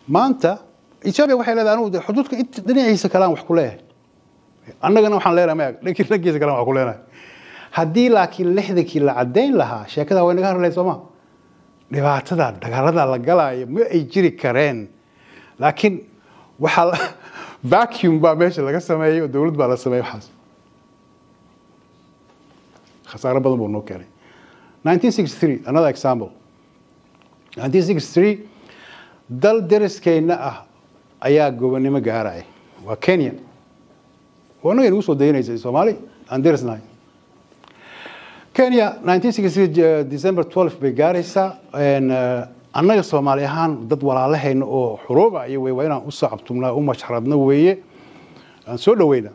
maanta ethiopia waxay leedahay anugu de xuduudka int- dhinaciisa kalaan wax ku leeyahay annagana waxaan leenahay maya dhankii dhankiisa kalaan wax ku leenahay haddii laakiin lixdankii la caddayn lahaa sheekada way naga hadlayd sooma dhibaatada dagaalada la galaayo ma ay jiri kareen laakiin waxaa la- vacuum baa meesha laga sameeyey oo dowlad baa la sameeyey waxaas khasaaro badan buu noo keenay 1963 another example 1963 dal deriskeenna ah ayaa gobonnimo gaaraya waa kenya waa annaga nagu soo dayanaysay soomaali aan derisnahay kenya 1963 december 12 bay gaaraysaa En, eh, annaga soomaali ahaan dad walaalahayna oo xuruuba iyo wey waa inaan u sacabtumnaa u mashxaradno weeye aan soo dhaweyna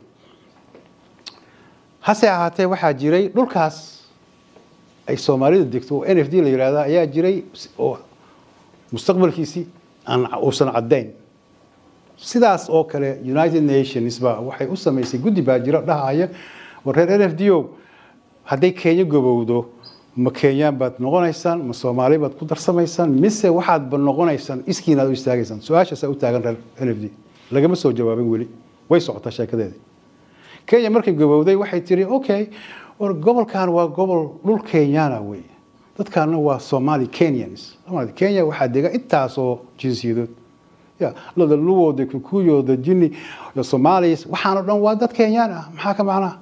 hase ahaatee waxaa jiray dhulkaas ay soomaalida degto oo n f d la yidhaahda ayaa jiray oo mustaqbalkiisii aan uusan caddayn sidaas oo kale united nations ba waxay u samaysay guddi baa jira dhahaya war reer n f d o hadday kenya gobowdo ma kenyaan baad noqonaysaan ma soomaali baad ku darsamaysaan mise waxaadba noqonaysaan iskiinaad u istaagaysaan su-aashaasaa u taagan reer n f d lagama soo jawaabin weli way socotaa sheekadeedii kenya markay gabowday waxay tiri okay war gobolkan waa gobol dhul kenyana wey dadkaana waa somali kenyans Somali- kenya waxaa dega intaasoo jinsiyadood ya lada luwooda kikuyooda jini iyo somalis waxaanoo dhan waa dad kenyaan ah maxaa ka macnaa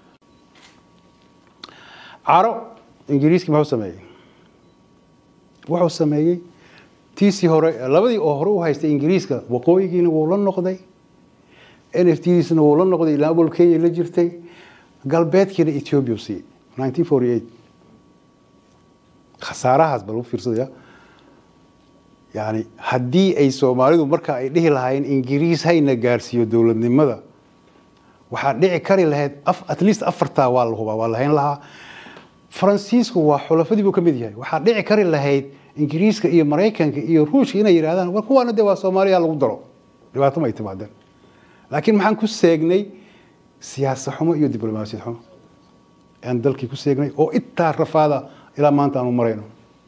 caro ingiriiski muxuu sameeyey wuxuu sameeyey tiisii hore labadii oo hore u haystay ingiriiska waqooyigiina wuu la noqday n f tdiisna wuu la noqday ilaa awal kenya la jirtay galbeedkiina ethiopia siiyey 1948 khasaarahaas bal u fiirsadaya yani haddii ay soomaalidu marka ay dhihi lahaayeen ingiriis hayna gaarsiiyo dowladnimada waxaa dhici kari lahayd af- at least afartaa waa la hubaa waa lahayn lahaa faransiisku waa xulafadii buu ka mid yahay waxaa dhici kari lahayd ingiriiska iyo maraykanka iyo ruushka inay yidhahdaan war kuwaana dee waa soomaaliya lagu daro dhibaato ma ay timaadeen laakiin maxaan ku seegnay siyaasad xumo iyo diblomaasiyad xumo aan dalkii ku seegnay oo intaa rafaada ilaa maanta aanu marayno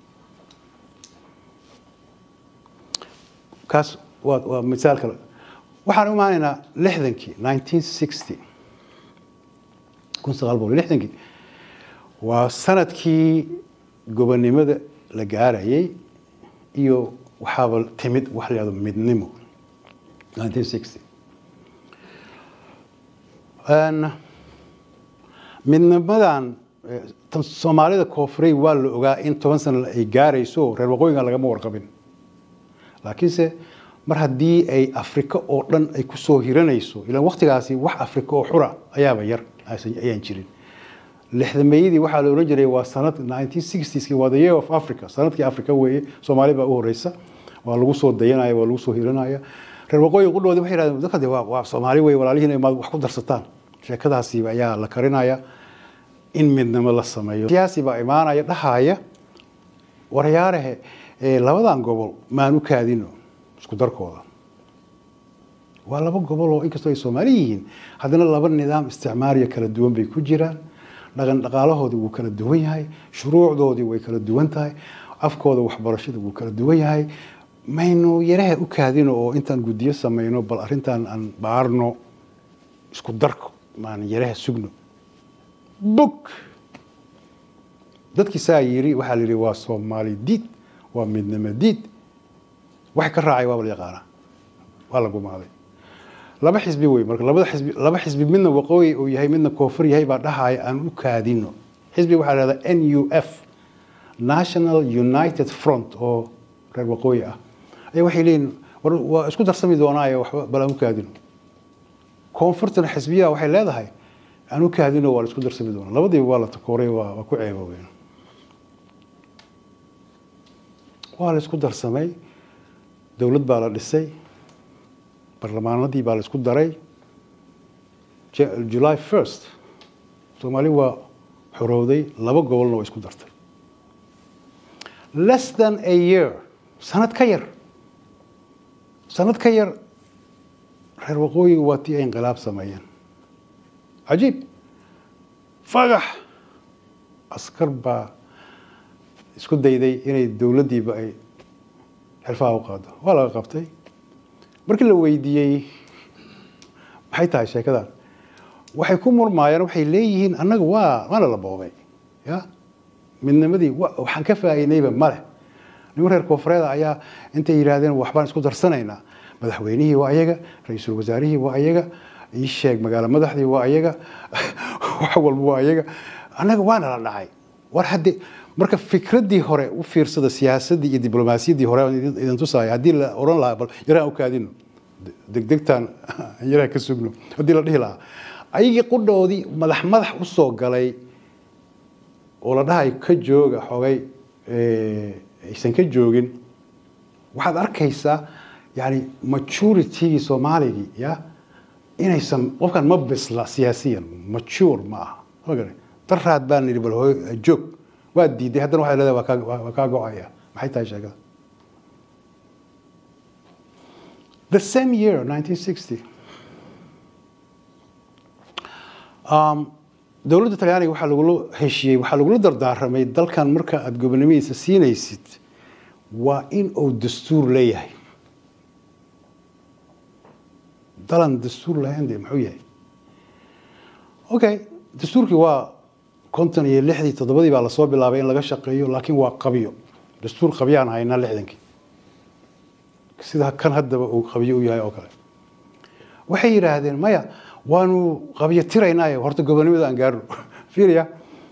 kaas waa waa misaal kale waxaan u imaanaynaa lixdankii 1960 kun sagaal boqol iyo lixdankii waa sanadkii gobonnimada la gaarayay iyo waxaaba timid wax la yihahdo midnimo 1960 Een, midnimadan eh, tan soomaalida koonfurey waa la ogaa in toban sano ay gaarayso reer waqooyiga lagama warqabin laakiinse mar haddii ay afrika oo dhan ay kusoo hiranayso ilaan waktigaasi wax afrika oo xura ayaaba yar aysan- ayaan jirin lixdameeyadii waxaa la oran jiray waa sanad 1960skii waa the year of africa sanadkii africa weeye soomaali baa u horeysa waa lagu soo dayanaya waa lagu soo hiranaya reer waqooyi qudhoodi waxay yidhahdeen dadka de waa waa soomaali weye walaalihiin maad wax ku darsataan sheekadaasi ayaa la karinaya in midnimo la sameeyo siyaasi baa imaanaya dhahaya waryaarahe eh, labadan gobol maan u kaadino isku darkooda waa laba gobol oo inkastoo ay soomaali yihiin haddana laba nidaam isticmaariya kala duwan bay ku jiraan dhaqan dhaqaalahoodii wuu kala duwan yahay shuruucdoodii way kala duwan tahay afkooda waxbarashada wuu kala duwan yahay maynu yaraha u kaadino oo intaan guddiyo samayno bal arrintan aan baarno isku darko maan yaraha sugno bug dadkii saa yiri waxaa la yidhi waa soomaali diid waa midnimo diid wax ka raacay waaba la yaqaanaa waa la gumaaday laba xisbi wey marka labada xisbi laba xisbi midna waqooyi uu yahay midna koonfur yahay baa dhahaya aan u kaadino xisbi waxaa la dhahdaa n u f national united front oo reer waqooyi ah ayaa waxay leeyihin war waa isku darsami doonaayo waxba bal aan u kaadino koonfurtana xisbiyaha waxay leedahay aan u kaadino waa la isku darsami doonaa labadiiba waa la takooray waa waa ku ceeboobeen waa la isku darsamay dowlad baa la dhisay barlamaanadii baa la isku daray Ja- july first soomaali waa xorowday laba gobolna waa isku dartay less than a year sanad ka yar sanad ka yar reer waqooyiga waa tii ay inqilaab sameeyeen cajiib fagax askar baa isku dayday inay dowladdiiba ay xilfaha u qaado waa laga qabtay markii la weydiiyey maxay tahay sheekadan waxay ku murmaayeen waxay leeyihiin annaga waa waana la boobay ya midnimadii waxaan ka faa'iidnayba male niman reer koonfureeda ayaa intay yidhaahdeen waxbaan isku darsanaynaa madaxweynihii waa ayaga ra-iisul wasaarihii waa ayaga ii sheeg magaalo madaxdii waa ayaga wax walba waa ayaga annaga waana la dhacay war hadde marka fikraddii hore u fiirsada siyaasaddii iyo diblomaasiyaddii hore aan idin tusaaya haddii la odhan lahaa bal yaraan u kaadino degdegtaan yaraan ka sugno haddii la dhihi lahaa ayagii qudhoodii madax madax u soo galay oo la dhahay ka jooga xogay aysan ka joogin waxaad arkaysaa yani maturity soomaaligii ya inaysan qofkan ma bisla siyaasiyan mature ma aha magara daraad baan nidhi bal hooy joog waa diiday haddana waxay leedahay waa kaa waa kaa go-aya maxay tahay sheekada the same year 1960 um, dowladda talyaaniga waxaa lagula heshiiyey waxaa lagula dardaaramay dalkan marka aada gobonimadiisa siinaysid waa in uu dastuur leeyahay dalan dastuur lahayn dee muxuu yahay okay dastuurkii waa konton iyo lixdii toddobadii baa lasoo bilaabay in laga shaqeeyo laakiin waa qabyo dastuur qabyaan haynaa lixdankii sida kan haddaba uu qabyo u yahay oo kale waxay yidhaahdeen maya waanu qabyo tiraynaaye horta gobonimada aan gaarno fiiriya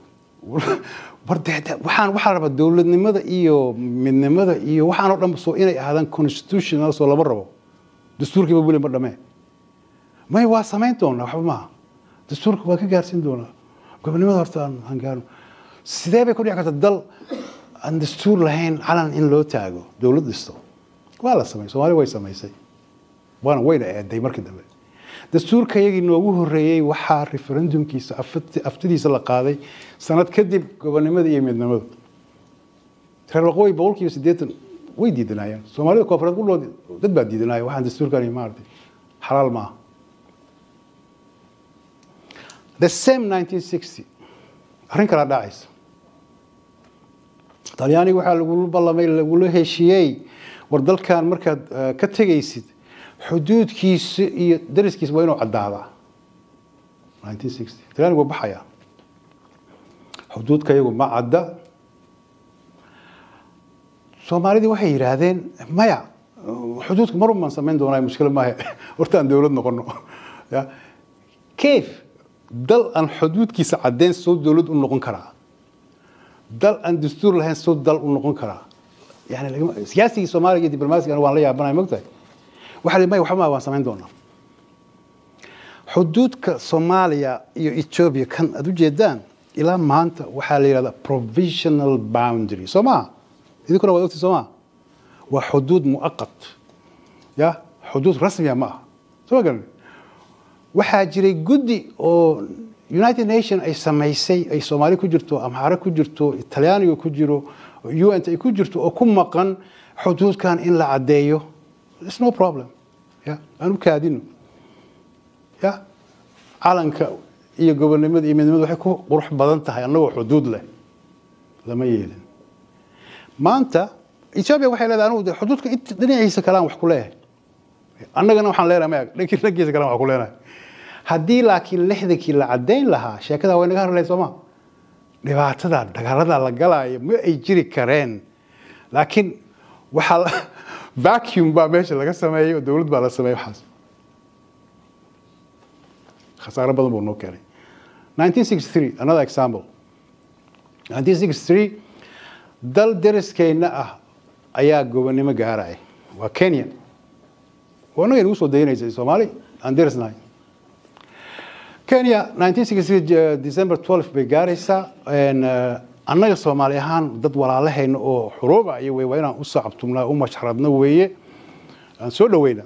waxaan waxaa rabaa dowladnimada iyo midnimada iyo waxaan oo dhan soo inay ahaadaan constitutional soo lama rabo dastuurkiiba weli ma dhamee may waa samayn doonaa waxba maaha dastuurka waa ka gaarsiin doonaa gobonimada horta aan aan gaarno sidee bay ku dhici karta dal aan dastuur lahayn calan in loo taago dowlad dhisto waa la samay soomaali way samaysay waana wayna eeday markii dambe dastuurka iyagii noogu horeeyey waxaa referendumkiisa aftidiisa la qaaday sanad kadib gobonimada iyo midnimadu reer waqooyi boqolkiiba siddeetan way diidanaayeen soomaalida koonfureed qudhood dad baa diidanaya waxaan dastuurkani maaragtay xalaal maaha the same 1960 arrin kala dhacaysa talyaaniga waxaa lagula ballamay lagula heshiiyey war dalkan markaad ka tegaysid xuduudkiisa iyo dariskiisa waa inuu caddaadaa 1960 talyaanigu waa baxayaa xuduudka iyagu ma cadda soomaalidii waxay yidhaahdeen maya xuduudka mar unbaan samayn doonaa mushkilo maaha horta aan dowlad noqono ya kayf dal aan xuduudkiisa caddeyn soo dowlad u noqon karaa dal aan dastuur lahayn soo dal u noqon karaa yani siyaasigii soomaaliga iyo diblomaasiga waan la yaabanaya mogtahay waxaa maya waxba waan samayn doonaa xuduudka soomaaliya iyo ethiopia kan aad ujeedaan ilaa maanta waxaa la yidhahdaa provisional boundary soo maha idinkuna waad ogti soo maha waa xuduud muaqat ya xuduud rasmiya ma aha soo ma garan waxaa jiray guddi oo united nation ay samaysay ay soomaali ku jirto amxaare ku jirto talyaaniga ku jiro un ay ku jirto oo ku maqan xuduudkan in la caddeeyo its no problem ya aan u kaadino ya calanka iyo gobonnimada iyo midnimada waxay ku qurux badan tahay annagoo xuduud leh lama yeelin maanta ethiopia waxay leedahay anugu de xuduudka dhinaciisa kalean wax ku leeyahay annagana waxaan leenahay maya dhankii dhankiisa kalean wax ku leenahay haddii laakiin lixdankii la caddayn lahaa sheekadaa way naga hadlayd sooma dhibaatada dagaalada la galaayo ma ay jiri kareen laakiin waxaa vacuum baa meesha laga sameeyey oo dowlad baa la sameeyey waxaas khasaaro badan buu noo keenay 1963 another example 1963 dal deriskeenna ah ayaa gobonnimo gaaraya waa kenya waa annaga nagu soo dayanaysay soomaali aan derisnahay kenya 1963 december 12 bay gaaraysaa annaga soomaali ahaan dad walaalahayna oo xuruuba iyo wey waa inaan u sacabtumnaa u mashxaradno weeye aan soo dhoweyna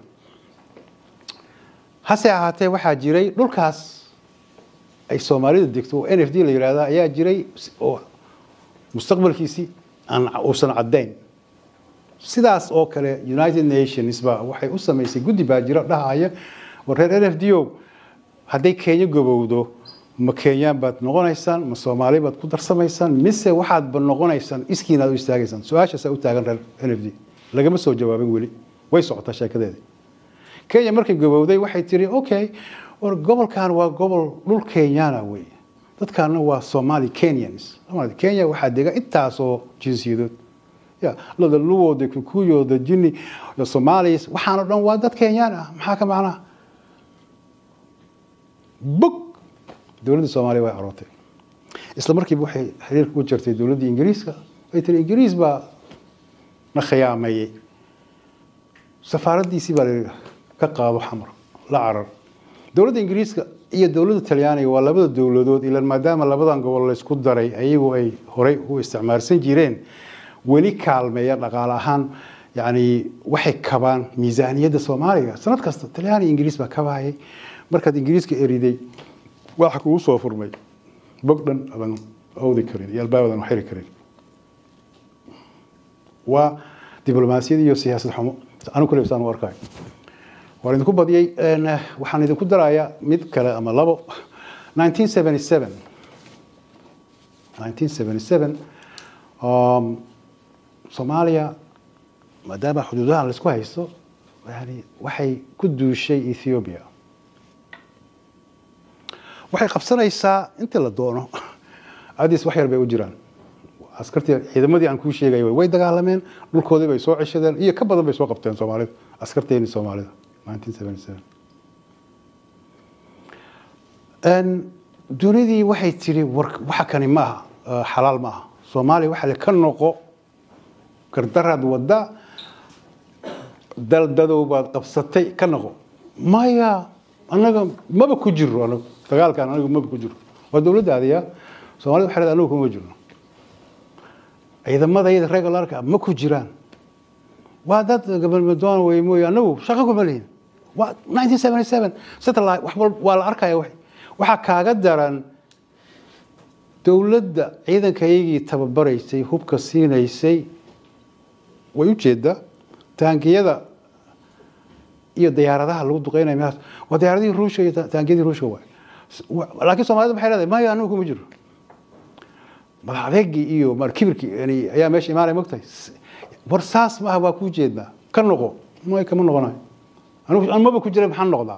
hase ahaatee waxaa jiray dhulkaas ay soomaalida degto oo n f d la yidhaahda ayaa jiray oo mustaqbalkiisii aan uusan caddayn sidaas oo kale united nations ba waxay u samaysay guddi baa jira dhahaya war reer n f d o hadday kenya gobowdo ma kenyaan baad noqonaysaan ma soomaali baad ku darsamaysaan mise waxaadba noqonaysaan iskiinaad u istaagaysaan su-aashaasaa u taagan reer n f d lagama soo jawaabin weli way socotaa sheekadeedii kenya markay gabowday waxay tiri okay war gobolkan waa gobol dhul kenyana wey dadkaana waa somali kenyans kenya waxaa dega intaasoo jinsiyadood ya lada luwooda kikuyooda jini iyo somalis waxaanoo dhan waa dad kenyaan ah maxaa ka macnaha bog dowladda soomaaliya way aroortay isla markiiba waxay xiriirka u jirtay dowladda ingiriiska ay tiri ingiriis baa na khiyaameeyey safaaraddiisii baa la ka qaado xamar la carar dowladda ingiriiska iyo dowladda talyaaniga waa labada dowladood ilan maadaama labadan gobol laysku daray ayagu ay horey u isticmaalsan jireen weli kaalmeeya dhaqaale ahaan yani waxay kabaan miisaaniyadda soomaaliga sanad kasta talyaaniga ingiriis baa kabaayay markaad ingiriiska eriday waxa kugu soo furmay bog dhan adan awdi karin iyo albaabadan xiri karin waa diblomaasiyad iyo siyaasad xumo anu kule saan u arkayo waan idinku badiyey waxaan idinku darayaa mid kale ama labo 1977 1977 um, soomaaliya maadaama xuduudahan laisku haysto yani waxay ku duushay ethiopia waxay qabsanaysaa intii la doono adis wax yar bay u jiraan askartii ciidamadii aan kuu sheegay way dagaalameen dhulkoodii bay soo ceshadeen iyo ka badan bay soo qabteen soomaalida askarteeni soomaalida 1977 dunidii waxay tiri war waxa kani ma aha xalaal ma aha soomaaliya waxa le ka noqo gardaraad wadda daldadow baad qabsatay ka noqo maya annaga maba ku jiro anagu dagaalkan anagu maba ku jiro waa dowladda adiya soomaalida waxay anagu kuma jirno ciidamadayada regularka ma ku jiraan waa dad gabalmadoon wey mooye anagu shaqo kuma lihin waa 1977 satellite wax waa la arkaya wax waxaa kaaga daran dowladda ciidankayagii tababaraysay hubka siinaysay way u jeedaa taangiyada iyo diyaaradaha lagu duqeynaya meelaas waa diyaaradihii ruushka iyo taangiyadii ruushka waay laakiin soomaalida maxay leedahay maya anagu kuma jiro madax adeegii iyo kibirkii yani ayaa meesha imaanaya mogtahay war saas maaha waa kuu jeednaa ka noqo may kama noqonayo anu maba ku jira maxaan noqdaa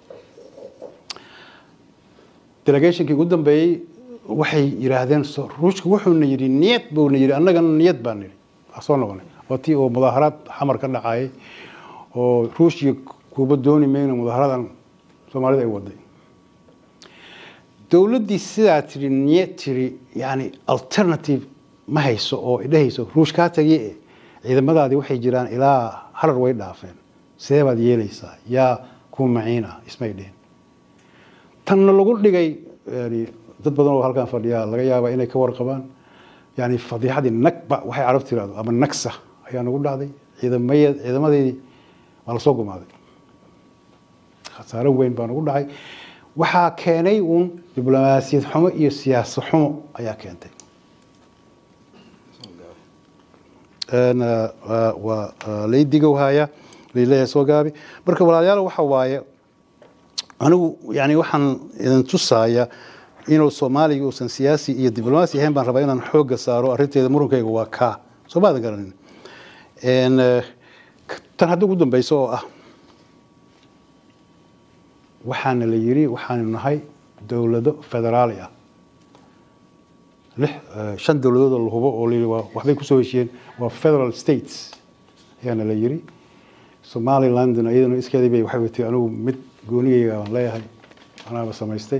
delegationkii ugu dambeeyey waxay yidhaahdeen ruushka wuxuuna yidhi niyad buuna yidhi annagana niyad baan nidhi waa soo noqonay waa tii oo mudaaharaad xamar ka dhacayay oo ruushya kuuba dooni mayno mudaaharadan soomaalida ay waday dowladdii sidaa tiri niyad tiri yani alternative ma hayso oo idhahayso ruush kaa tagiye ciidamadaadii waxay jiraan ilaa harar way dhaafeen sidee baad yeelaysaa yaa kuu maciina ismay dhihin tanna lagu dhigay yani dad badan oo halkan fadhiyaa laga yaabaa inay ka warqabaan yani fadiixadii nagba waxay carab tirahdo ama nagsa ayaa nagu dhacday ciidamaya ciidamadeedii waa lasoo gumaaday khasaaro weyn baa nagu dhacay waxaa keenay uun diblomaasiyad xumo iyo siyaasad xumo ayaa keentay waa laydigowhaya laleeyahay soo gaabi marka walaalayaal waxa waaye anigu yani waxaan idin tusaaya inuu soomaaliga uusan siyaasi iyo diblomaasi ahayn baan rabaa inaan xoogga saaro arrinteeda murunkayga waa kaa soo maadan garanin tan hadda ugu dambeyso oo ah waxaana la yiri waxaanu nahay dowlado federaali ah lix shan dowladood oo la hubo oo layiri waa waxbay kusoo heshiyeen waa federal states ayaana la yiri somalilandna iyadana iskeedii bay waxay watay anigu mid goonigayga aan leeyahay anaaba samaystay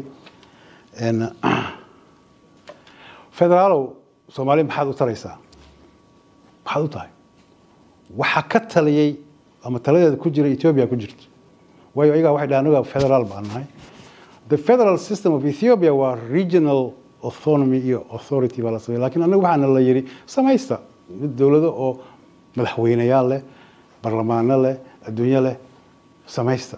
federaalow soomaaliya maxaad u taraysaa maxaad u tahay waxaa ka taliyey ama taladeeda ku jira ethiopia ku jirto waayo ayagaa waxay dhahan anaga federaal baan nahay the federal system of ethiopia waa regional autonomy iyo authority baa la samey lakin anaga waxaana la yidhi samaysta mid dowlado oo madaxweyneyaal leh barlamaano leh adduunyo leh samaysta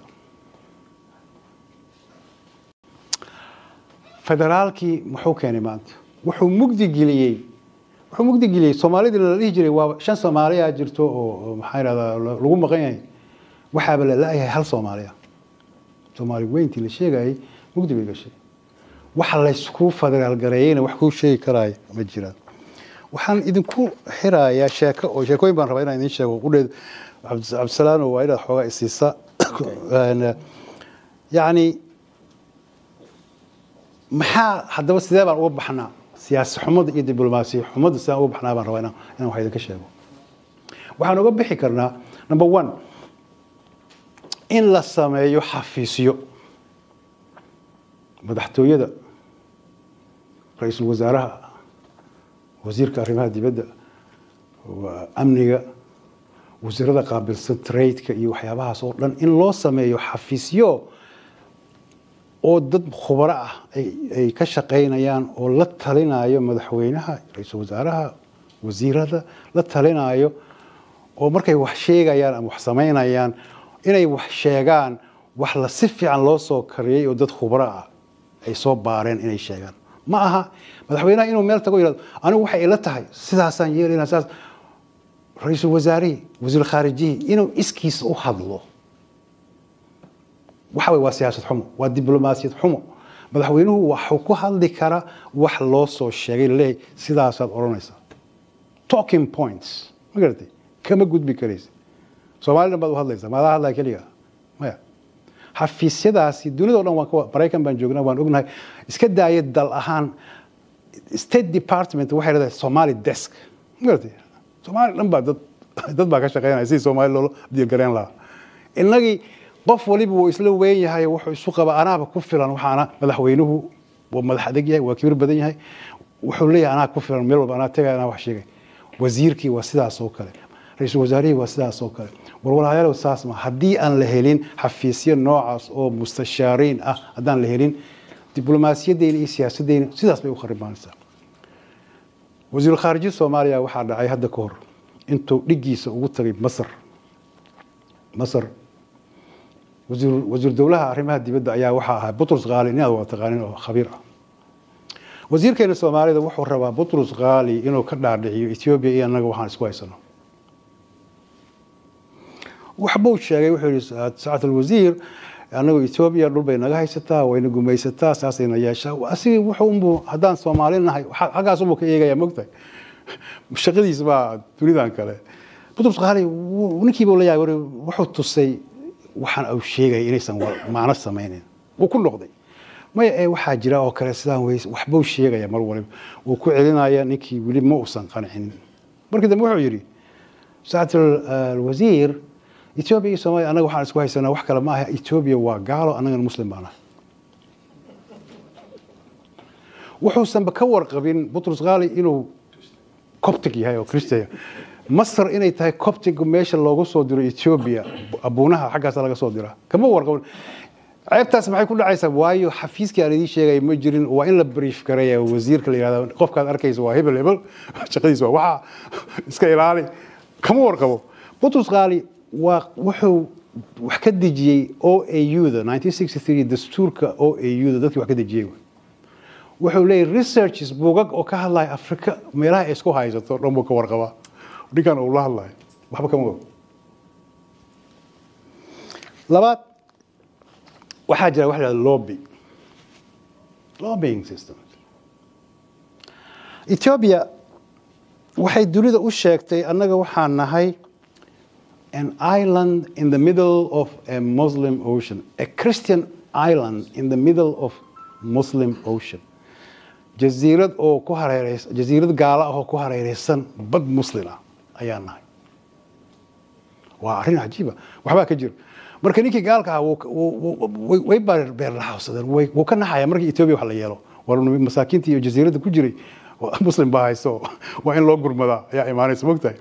federaalkii muxuu keenay maanta wuxuu mugdi geliyey wuxuu mugdi geliyey soomaalidii la dhihi jiray waa shan soomaaliya jirto oo maxaa yidhahdaa lagu maqan yahay waxaaba la la-yahay hal soomaaliya soomaali weyntii la sheegayay mugdi bay gashay waxa laysku federaal gareeyeyna wax kuu sheegi karaayo ma jiraan waxaan idinku xirayaa sheeko oo sheekooyin baan rabaa inaan idin sheego qudheed cabdisalaano waa inaad xoogaa isiisa yani maxaa haddaba sidee baan uga baxnaa siyaasi xumada iyo diblomaasiya xumada sidaan uga baxnaa baan rabaa inaan inaan wax idinka sheego waxaan uga bixi karnaa number one in la sameeyo xafiisyo madaxtooyada ra-iisul wasaaraha wasiirka arrimaha dibadda amniga wasiirada qaabilsan tradeka iyo waxyaabahaas oo dhan in loo sameeyo xafiisyo oo dad khubaro ah ay ka shaqaynayaan oo la talinayo madaxweynaha ra-iisul wasaaraha wasiirada la talinayo oo markay wax sheegayaan ama wax samaynayaan inay wax sheegaan wax la si fiican loo soo kariyey oo dad khubaro ah ay soo baareen inay sheegaan ma aha madaxweynaha inuu meel tago yihahdo anigu waxay ila tahay sidaasaan yeelayna saas ra-iisul wasaarihii wasiir khaarijihii inuu iskiisa u hadlo waxa way waa siyaasad xumo waa diblomaasiyad xumo madaxweynuhu waxuu ku hadli karaa wax loo soo sheegay laleeyahay sidaasaad odhanaysaa talking points ma garatay kama gudbi karaysa soomalidan baad u hadlaysaa maadaa hadlaya keliga maya xafiisyadaasi dunida o dhan waan ka maraykan baan joognaa waan ognahay iska daaya dal ahaan state department waxay leedahay somali desk ma garatay soomaali dhan baa dad dad baa ka shaqeynaya sidii soomaali loola diirgareen lahaa innagii qof waliba wuu isla weyn yahay wuxuu isu qaba anaaba ku filan waxaana madaxweynuhu waa madax adag yahay waa kibir badan yahay wuxuu leeyahay anaa ku filan meel walba anaa tegaya anaa wax sheegay wasiirkii waa sidaas oo kale ra-iisul wasaarihii waa sidaas oo kale warwalaalayaal saas ma haddii aan la helin xafiisyo noocaas oo mustashaariin ah haddaan la helin diblomaasiyadeyna iyo siyaasadeyna sidaas bay u kharibaanaysaa wasiiru khaariji soomaaliya waxaa dhacay hadda ka hor intuu dhiggiisa ugu tagay masar masar wasiir wasiir dowlaha arrimaha dibadda ayaa waxaa ahaa butrus kaali inaad waa taqaanin oo khabiir ah wasiirkeena soomaalida wuxuu rabaa butrus kaali inuu ka dhaadhiciyo ethiopia iyo annaga waxaan isku haysano waxbuu sheegay wuxuu yihi sacat alwasiir annagu ethiopia dhul bay naga haysataa wayna gumaysataa saasayna yeeshaa asigi wuxuu unbuu haddaan soomaali nahay xaggaas unbuu ka eegaya mogtahay shaqadiis baa dunidan kale butrus kaali ninkiibuu la yaabay wuxuu tusay waxaan uu sheegaya inaysan macno samaynin wuu ku noqday maya ee waxaa jira oo kale sidaan weys waxbuu sheegaya mar waliba wuu ku celinaya ninkii weli ma uusan qancinin markii dambe wuxuu yidhi sacat alwasiir ethiopia iyo soomaaliya annaga waxaan isku haysanaa wax kale ma aha ethiopia waa gaalo annagana muslim baan ah wuxuusanba ka warqabin butrus kaali inuu coptic yahay oo christian masar inay tahay coptic meesha loogu soo diro ethiopia abuunaha xaggaasa laga soo diraa kama warqabin ceebtaas maxay ku dhacaysaa waayo xafiiskii aan idiin sheegaya ma jirin waa in la brief gareeya wasiirka la yihahda qofkaad arkaysa waa hebel hebel shaqadiisa waa waxaa iska ilaali kama warqabo butrus kaali waa wuxuu wax ka dejiyey o a u-da dastuurka o a u-da dadkii wax ka dejiyey wuxuu leeyahy researches buugag oo ka hadlaya africa meelaha ay isku haysato dhan buu ka warqabaa ninkan uu la hadlayo waxba kama og labaad waxaa jira waxa la hahda lobby lobbying system ethiopia waxay dunida u sheegtay annaga waxaan nahay an island in the middle of a Muslim ocean, a Christian island in the middle of Muslim ocean. jasiirad oo ku hareereysan jasiirad gaala ah oo ku hareereysan bad muslin ah ayaa nahay waa arrin cajiiba waxbaa ka jira marka ninkii gaalka ah way beerlaxawsadeen wuu ka naxaya markii ethiopia wax la yeelo war masaakiintii iyo jasiiradda ku jiray muslim baa hayso waa in loo gurmadaa ayaa imaanaysa mogtahay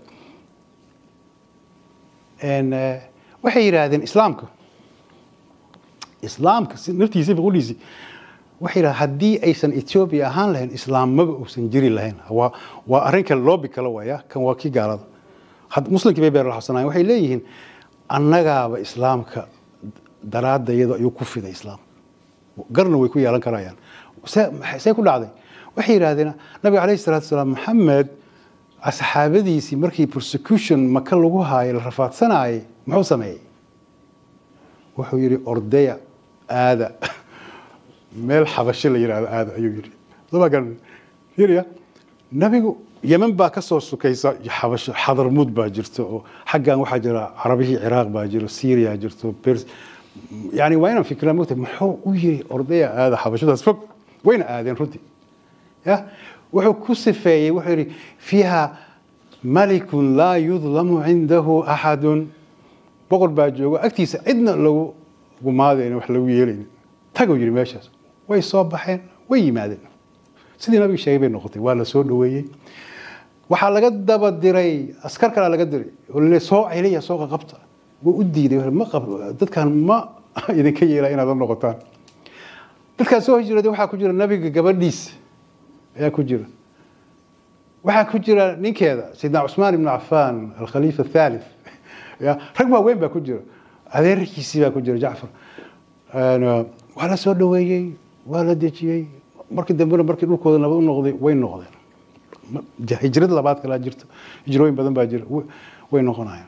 waxay yidhaahdeen islaamka islaamka naftiisa boqoliisi waxay yidhahdeen haddii aysan ethiopia ahaan lahayn islaammaba uusan jiri lahayn waa waa arrin kale loobi kale waaya kan waa kii gaalada muslimkii bay beerlaxabsanayen waxay leeyihiin annagaaba islaamka daraadda iyadoo ayuu ku fiday islaam garna way ku yeelan karayaan see ku dhacday waxay yidhahdeen nabiga calayhi salatu wasalaam maxamed asxaabadiisii markii persecution maka lagu haayay la rafaadsanayay muxuu sameeyey wuxuu yidhi ordaya aada meel xabasho la yidhahdo aada ayuu yidhi soma garan yiriya nabigu yemen baa ka soo sukaysa xabasho xadarmud baa jirta oo xaggan waxaa jira carabihii ciraaq baa jiro syria jirto pers yani waa inaan fikraa mogta muxuu u yiri ordaya aada xabashadaas fog wayna aadeen runtii ya wuxuu ku sifeeyey wuxuu yidhi fiiha malikun laa yudlamu cindahu axadun boqor baa joogo agtiisa cidna lagu gumaadayna wax lagu yeelaynin taguu yidhi meeshaas way soo baxeen way yimaadeen sidii nabiga sheegay bay noqotay waa la soo dhaweeyey waxaa laga daba diray askar kalaa laga diray oo lale soo celiya soo qaqabta wuu u diiday ma qab dadkan ma idinka yeela inaad la noqotaan dadkaan soo hijrooday waxaa ku jira nabiga gabadhiisa ayaa ku jira waxaa ku jira ninkeeda sayidna cusmaan ibnu cafaan alkhaliifa athalith ya rag waaweyn baa ku jira adeerkiisii baa ku jira jacfar waa la soo dhaweeyey waa la dejiyey markii dambena markii dhulkooda nabad u noqday way noqdeen hijrad labaad kalaa jirta hijrooyin badan baa jira way noqonayaan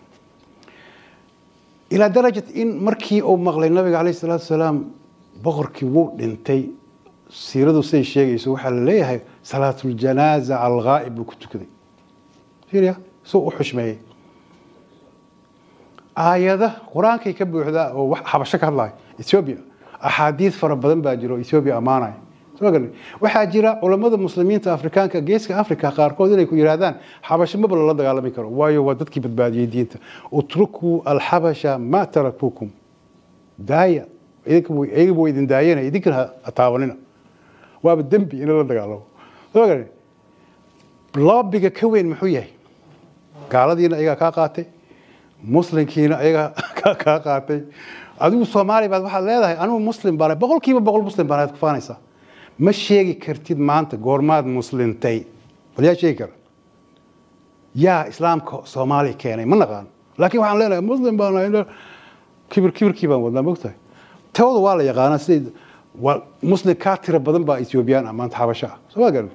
ilaa darajat in markii uu maqlay nabiga calayh salaatu wasalaam boqorkii wuu dhintay siiradu siday sheegayso waxaa la leeyahay salaatuljanaaza cala alghaa'ib buu ku tukaday fiiriya suu u xushmeeyey aayada qur-aankay ka buuxdaa oo wax xabasho ka hadlaya ethiopia axaadiid fara badan baa jira oo ethiopia ammaanaya soo galay waxaa jira culammada muslimiinta afrikaanka geeska africa qaarkood inay ku yidhaahdaan xabasho maba lala dagaalami karo waayo waa dadkii badbaadiyey diinta utrukuu alxabasha ma tarakuukum daaya iyaga waa idin daayana idinkana ha taabanina waaba dembi in la dagaalamo soo galay loobiga ka weyn muxuu yahay gaaladiina ayagaa kaa qaatay muslimkiina ayagaa kaa qaatay adigu soomaali baad waxaad leedahay anigu muslim baan boqol kiiba boqol muslim baan ku faanaysaa ma sheegi kartid maanta goormaad muslintay bal yaa sheegi kara yaa islaamka soomaali keenay ma naqaan laakiin waxaan leenahay muslim baan kibir kibirkii baan wadnaa mogtahay tooda waa la yaqaanaa siday waa muslim kaa tiro badan baa ethioobiyaan ah maanta xabasho ah soo ma garan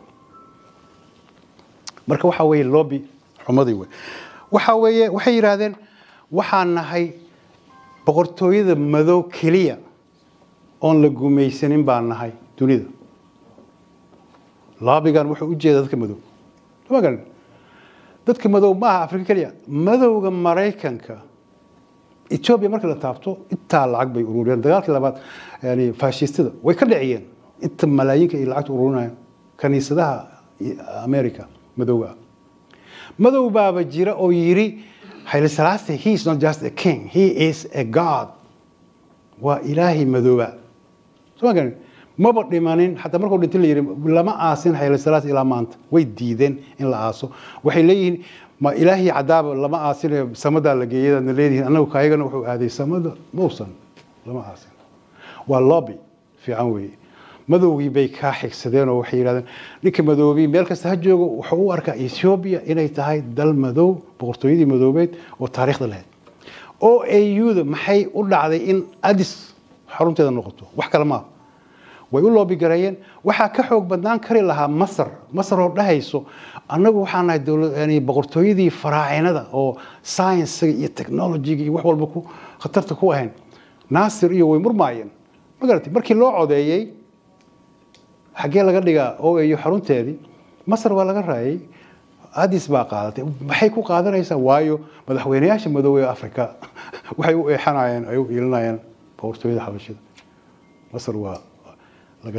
marka waxaa weeye lobby xumadii wey waxaa weeye waxay yidhaahdeen waxaan nahay boqortooyada madow keliya oon la gumaysanin baan nahay dunida laabigan wuxuu u jeedaa dadka madow ma garan dadka madow ma aha afrika keliya madowga maraykanka etoobiya markii la taabto intaa lacag bay ururiyeen dagaalkii labaad yani faashistada way ka dhiciyeen inta malaayinka ay lacagta ururinayaan kaniisadaha america madowga ah madow baaba jira oo yiri Haile Selassie he is not just a king he is a god waa ilaahay madooba soo garan maba dhimanin xataa markuu dhintay la yiri lama aasin Haile Selassie ilaa maanta way diideen in la aaso waxay leeyihiin ma ilaahay cadaab lama aasin samada la geeyay dadna leeyihiin anagu kaayagana wuxuu aaday samada mawsan lama aasin waa lobby fiican weeye madowgii bay kaa xigsadeen oo waxay yidhahdeen ninka madoobii meel kasta ha joogo wuxuu u arkaa ethiopia inay tahay dal madow boqortooyadii madoobeed oo taariikhda lahayd o auda maxay u dhacday in adis xarunteeda noqoto wax kale maaha way u loobigareeyeen waxaa ka xoog badnaan kari lahaa masar masar oo dhahayso annagu waxaa nahay dowlad boqortooyadii faraacinada oo sciensiga iyo technologiga iyo wax walba ku khatarta ku ahayn naasir iyo way murmaayeen ma garatay markii loo codeeyey xaggee laga dhigaa oo iyo xarunteedii masar waa laga raayay adis baa qaadatay maxay ku qaadanaysaa waayo madaxweynayaasha madoobey africa waxay u eexanayeen ay u iilinayeen boqortooyada xabashida masar waa laga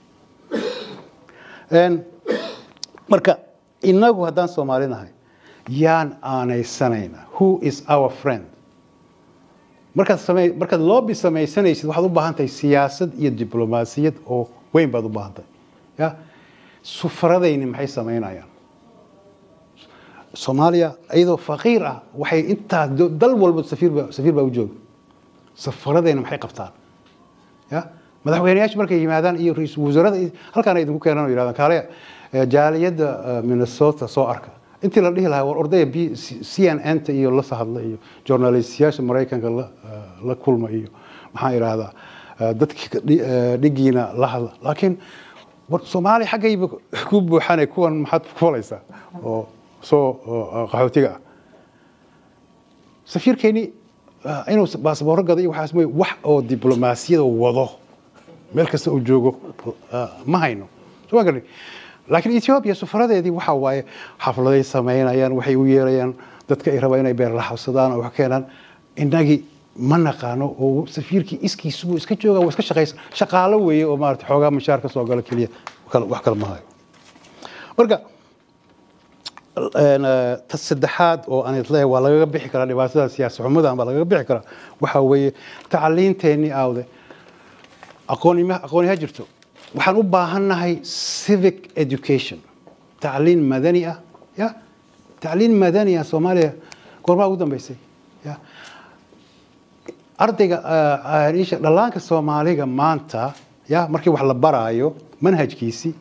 raayay marka inagu haddaan soomaali nahay yaan aanaysanayna who is our friend markaad samey markaad lobby samaysanaysid waxaad u baahan tahay siyaasad iyo diblomaasiyad oo weyn baad u baahan tahay ya sufaradayni maxay samaynayaan soomaaliya iyadoo faqiir ah waxay intaa dal walba safiirba safiir baa u jooga safaradayna maxay qabtaan ya madaxweyneyaasha markay yimaadaan iyo ra-iisul wasaarada halkaan ay idinku keenaan oo yidhahdaan kaale jaaliyadda minnesota soo arka intii la dhihi lahaa war ordaya b c n n ta iyo la sahadla iyo journalistiyaasha maraykanka la kulma iyo maxaan idhaahdaa dadki dhigiina la hadla laakiin soomaaliya xaggayba ku buuxane kuwan maxaad ku falaysaa oo soo qaxootiga ah safiirkeeni inuu baasbooro gada iyo waxaas mooye wax oo diblomaasiyada wado meel kasta uu joogo ma hayno soo ma garani laakiin ethiopia sufaradeedii waxa waaye xafladay samaynayaan waxay u yeerayaan dadka ay rabaan inay beerlaxabsadaan oo wax keenaan innagii ma naqaano oo safiirkii iskiisubuu iska jooga waa iska shaqaysan shaqaalo weeye oo maarata xoogaa mashaar ka soo gala keliya wax kale ma hayo marka ta saddexaad oo aan isleeyahay waa lagaga bixi karaa dhibaatada siyaasi xumadan baa lagaga bixi karaa waxa weeye tacliinteennii aawde aqoonima aqooni ha jirto waxaan u baahannahay civic education tacliin madani ah ya tacliin madani ah soomaaliya goormaa ugu dambeysay ya ardayga dhallaanka soomaaliga maanta ya markii wax la baraayo manhajkiisii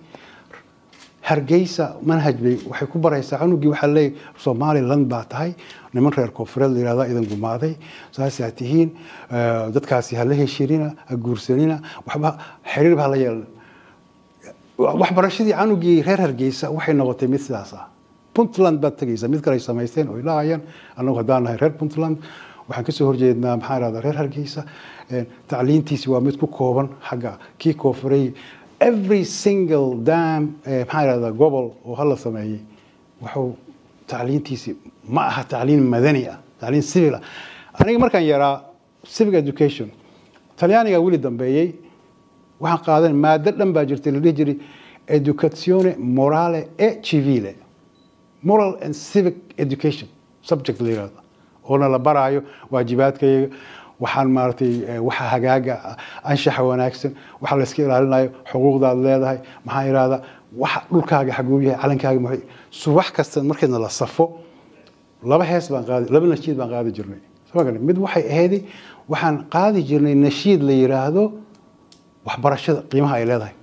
hargeysa manhaj bay waxay ku baraysaa cunugii waxaa leeyahy somaliland baa tahay niman reer koonfureed la yihahda idan gumaaday saasaa tihiin dadkaasi hala heshirina ha guursanina waxba xiriirba hala yeelna waxbarashadii canugii reer hargeysa waxay noqotay mid sidaas ah puntland baad tegaysaa mid kale ay samaysteen oo ilahayaan annagu haddaan nahay reer puntland waxaan kasoo horjeednaa maxaa irahdaa reer hargeysa tacliintiisi waa mid ku kooban xagga kii koonfurey every single dam maxaa irahdaa gobol oo hala sameeyey wuxuu tacliintiisi ma aha tacliin madani ah tacliin civil ah aniga markaan yaraa civic education talyaaniga weli dambeeyey waxaan qaadan maado dhan baa jirtay la dhihi jiray educazione morale e civile moral and civic education subject la yirahdo oona la baraayo waajibaadkayaga waxaan maaratay waxa hagaaga anshaxa wanaagsan waxa la iska ilaalinayo xuquuqdaad leedahay maxaa yidhahdaa waxa dhulkaaga xaguu yahay calankaaga muxuu subax kasta markeedna la safo laba hees baan qaadi laba nashiid baan qaadi jirnay mid waxay ahayd waxaan qaadi jirnay nashiid la yiraahdo waxbarashada qiimaha ay leedahay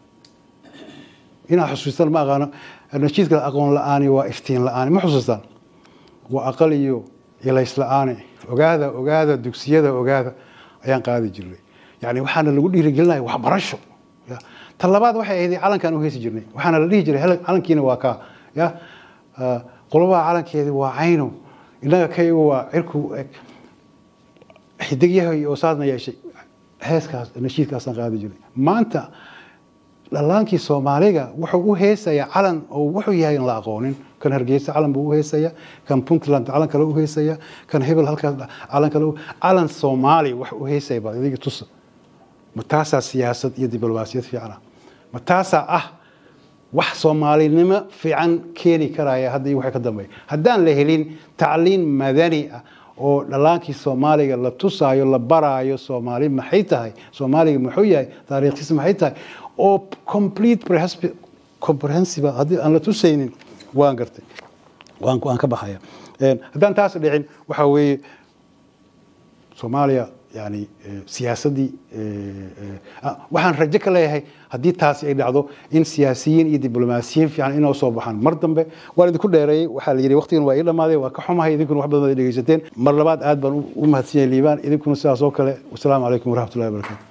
inaad xusuustaan ma aqaano nashiidka aqoon la-aani waa iftiin la-aani ma xusuustaan waa aqal iyo ilays la-aani ogaada ogaada dugsiyada ogaada ayaan qaadi jirnay yani waxaana lagu dhiirigelinaya waxbarasho ta labaad waxay ahayd calankaan u heesi jirnay waxaana la dhihi jiray calankiina waa kaa ya qolobaha calankeedi waa cayno innaga kaygu waa cirku eg xidigyahay oo saasna yeeshay heeskaas nashiidkaasaan qaadi jirnay maanta dhallaankii soomaaliga wuxuu u heesayaa calan oo wuxuu yahay in la aqoonin kan hargeysa calan buu u heesaya kan puntland calan kale u heesaya kan hebel halkaas calan kale calan soomaali wax u heesaya baa idiga tusa ma taasaa siyaasad iyo diblomaasiyad fiican ah ma taasaa ah wax soomaalinimo fiican keeni karaya hadda iyo waxay ka dambeeya haddaan la helin tacliin madani ah oo dhallaankii soomaaliga la tusaayo la baraayo soomaali maxay tahay soomaaliga muxuu yahay taariikhdiisa maxay tahay oo complete comprehensive haddii aan la tusaynin waan gartay waan waan ka baxaya haddaan taas dhicin waxa weeye soomaaliya yani siyaasaddii waxaan rajo ka leeyahay haddii taasi ay dhacdo in siyaasiyiin iyo diblomaasiyiin fiican inoo soo baxaan mar dambe waan idinku dheereeyey waxaa la yidhi waqtigan waa ii dhammaaday waa ka xumahay idinkuna wax badan ad dhegeysateen mar labaad aad baan u mahadsan yahay liibaan idinkuna sidaas oo kale wasalaamu calaykum waraxmatullahi wabarakatu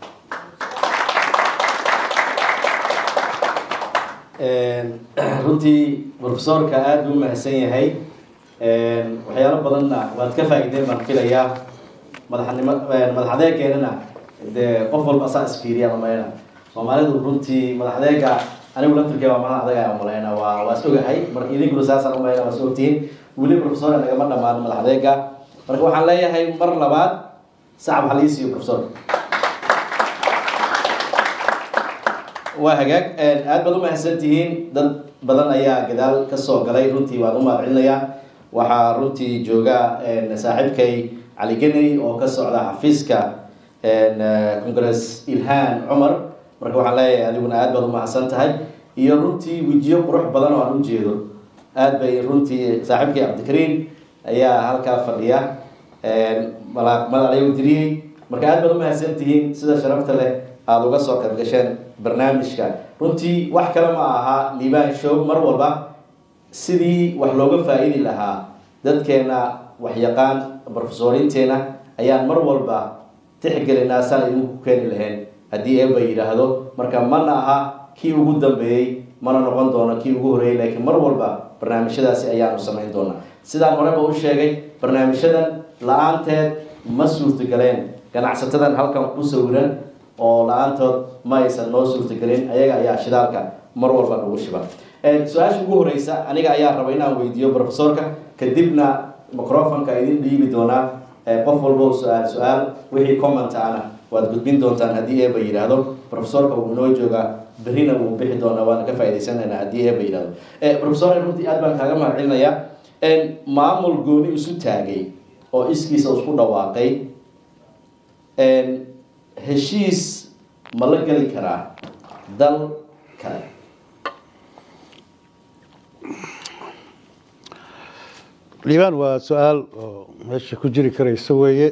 runtii profesorka aada buu umahadsan yahay waxyaalo badanna waad ka faa'iideen baan filayaa madaxnimo madax adeegeenana dee qof walba asaa isfiiriya malayna soomaalidu runtii madax adeega anigu laftirkee waa madax adeega malayna waa waa is ogahay marka idinkuna saasaan umalayna waa is ogtihiin weli profesor nagama dhamaan madax adeega marka waxaan leeyahay mar labaad sacab halii siiyo profesor waa hagaag aad baad umahadsan tihiin dad badan ayaa gadaal kasoo galay runtii waan u mahadcelinayaa waxaa runtii jooga saaxiibkay cali geney oo ka socda xafiiska congress ilhaan cumar marka waxaan leeyahay adiguna aad baad umahadsan tahay iyo runtii wejiyo qurux badan oo aan u jeedo aad bay runtii saaxiibkay cabdikariim ayaa halkaa fadhiya madalayo diriyey marka aad baad umahadsan tihiin sida sharafta leh aada uga soo qayb gasheen barnaamijka runtii wax kale ma aha liibaan show mar walba sidii wax looga faa-idi lahaa dadkeena waxyaqaan brofesoriinteena ayaan mar walba tixgelinaa saan idinku keeni lahayn haddii eeba yidhaahdo marka mana aha kii ugu dambeeyey mana noqon doono kii ugu horeeyey laakiin mar walba barnaamijyadaasi ayaanu samayn doonaa sidaan horeba u sheegay barnaamijyadan la-aanteed ma suurtagaleen ganacsatadan halkan ku sawiran oo la-aantood ma aysan noo suurtagelin ayaga ayaa shidaalka mar walba nagu shiba su-aasha ugu horeysa aniga ayaa raba inaan weydiiyo profesorka kadibna microfonka idin dhiibi doonaa qof walbo su-aal su-aal wixii commenta ana waad gudbin doontaan haddii eeba yidhaahdo profesorka wuu inoo joogaa berrina wuu bixi doonaa waana ka faa'iidaysanayna haddii eeba yidhahdo profesor runtii aad baan kaaga mahad celinayaa maamul gooni isu taagay oo iskiisa isku dhawaaqay heshiis ma la geli karaa dal kale liibaan waa su-aal oo meesha ku jiri karaysa weeye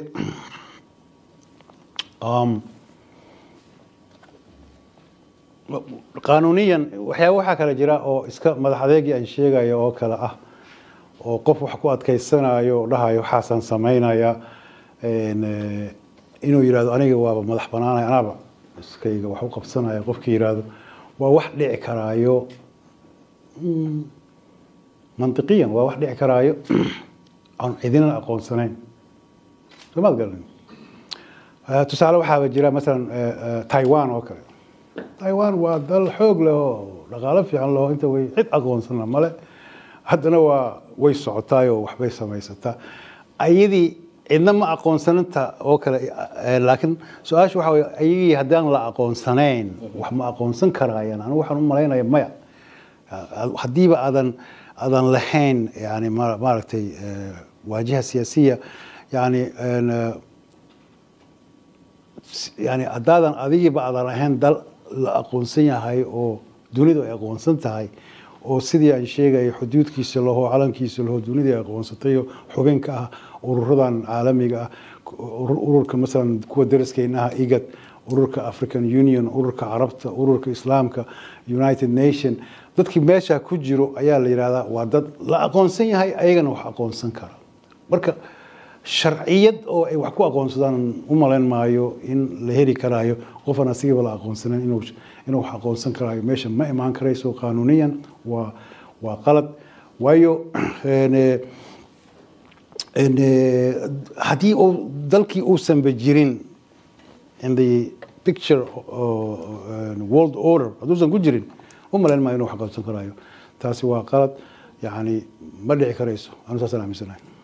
qaanuuniyan waxyaaba waxaa kale jira oo iska madax adeegii aan sheegayo oo kale ah oo qof wax ku adkaysanayo oo dhahayo waxaasaan samaynaya inuu yidhahdo aniga waaba madax banaanaya anaaba iskayga wax u qabsanaya qofkii yidhaahdo waa wax dhici karaayo mantiqiyan waa wax dhici karaayo aan cidina aqoonsanayn somaad garan tusaale waxaaba jira masalan taiwan oo kale taiwan waa dal xoog leh oo dhaqaalo fiican leho inta way cid aqoonsana male haddana waa way socotaay oo waxbay samaysataa ayadii cidna ma aqoonsananta oo kale laakiin su-aasha waxa wey ayagii haddaan la aqoonsanayn wax ma aqoonsan karaayaan anigu waxaan u malaynaya maya haddiiba aadan aadan lahayn yani maaragtay waajiha siyaasiya yani yani haddaadan adigiiba aadan lahayn dal la aqoonsan yahay oo dunidu ay aqoonsan tahay oo sidii aan sheegaya xuduudkiisa laho calankiisa laho dunidii ay aqoonsatay xubin ka ah ururadan caalamiga ah ururka masalan kuwa daraskeenaha igad ururka african union ururka carabta ururka islaamka united nation dadkii meesha ku jiro ayaa la yidhahdaa waa dad la aqoonsan yahay ayagana wax aqoonsan kara marka sharciyad oo ay wax ku aqoonsadaan u malayn maayo in la heli karaayo qofan asigaba la aqoonsanan inuu inuu wax aqoonsan karaayo meesha ma imaan karayso qaanuuniyan waa waa qalad waayo haddii uu dalkii uusanba jirin in the picture world order hadduusan ku jirin u malayn maayo inuu wax aqoonsan karaayo taasi waa qalad yani ma dhici karayso anu saasaan aaminsanahay